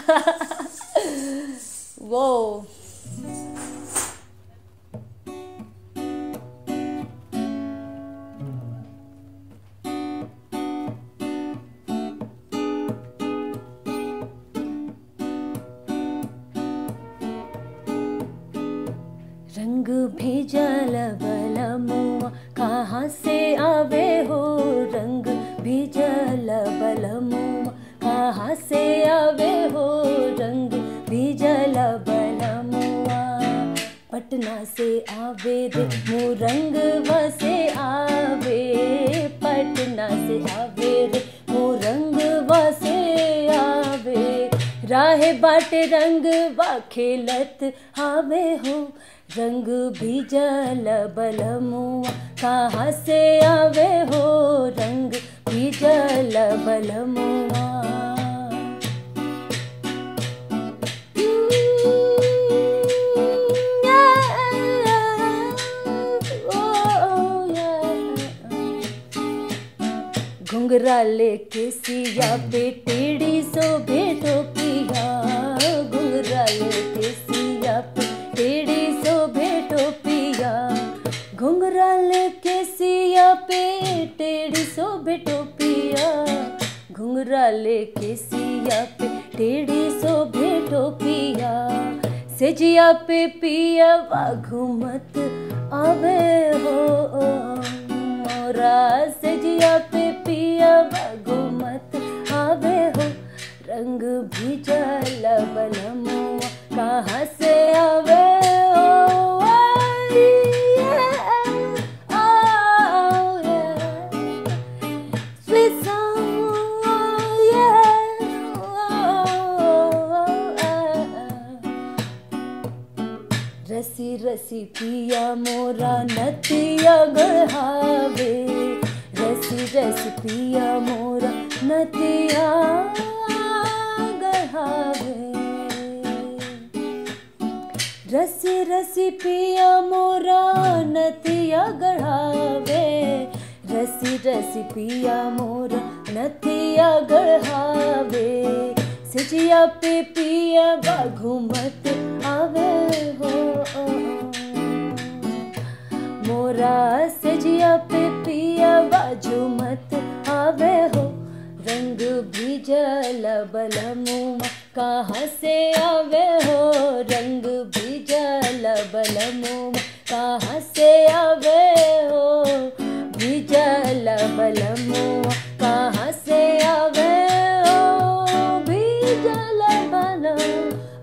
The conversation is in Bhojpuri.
वो रंग भेजल बलमुआ कहाँ से आवे हो रंग भेजल बलमुआ कहाँ से आवे हो रंग भेजल बलमुआ पटना से आवे रे मोरंग से आवे पटना से आवे रे मोरंग से आवे राहे बाटे रंग बा खेलत आवे हो रंग भीजल बलमुआ कहाँ से आवे हो रंग भीजल बलमुआ घुंघरा लेके सिया पे टेढ़ी सो भेटो पिया घुंघरा लेके सिया पे टेढ़ी सो भेटो पिया घुंघरा लेके सिया पे टेढ़ी सो भेटो पिया घुंघरा लेके सिया पे टेढ़ी सो भेटो पिया सेजिया पे पिया वा घूमत आवे हो मोरा सेजिया पे पिया वा घूमत आवे हो रंग भीजल बलमुआ कहाँ से आवे हो आई, yeah, oh, yeah. Sweet song, yeah, oh, रसी रसी पिया मोरा नतिया गढ़ावे रसी रसी पिया मोरा नतिया गढ़ावे रसी रसी पिया मोरा नतिया गढ़ावे रसी रसी पिया मोरा नतिया गढ़ावे सिजिया पे पिया बा घूमत आवे हो मोरा सजिया पे पिया बाजू मत आवे हो रंग भीजल बलमुआ कहाँ से आवे हो रंग भीजल बलमुआ कहाँ से आवे हो भीजल बलमुआ कहाँ से आवे हो भीजल बलमुआ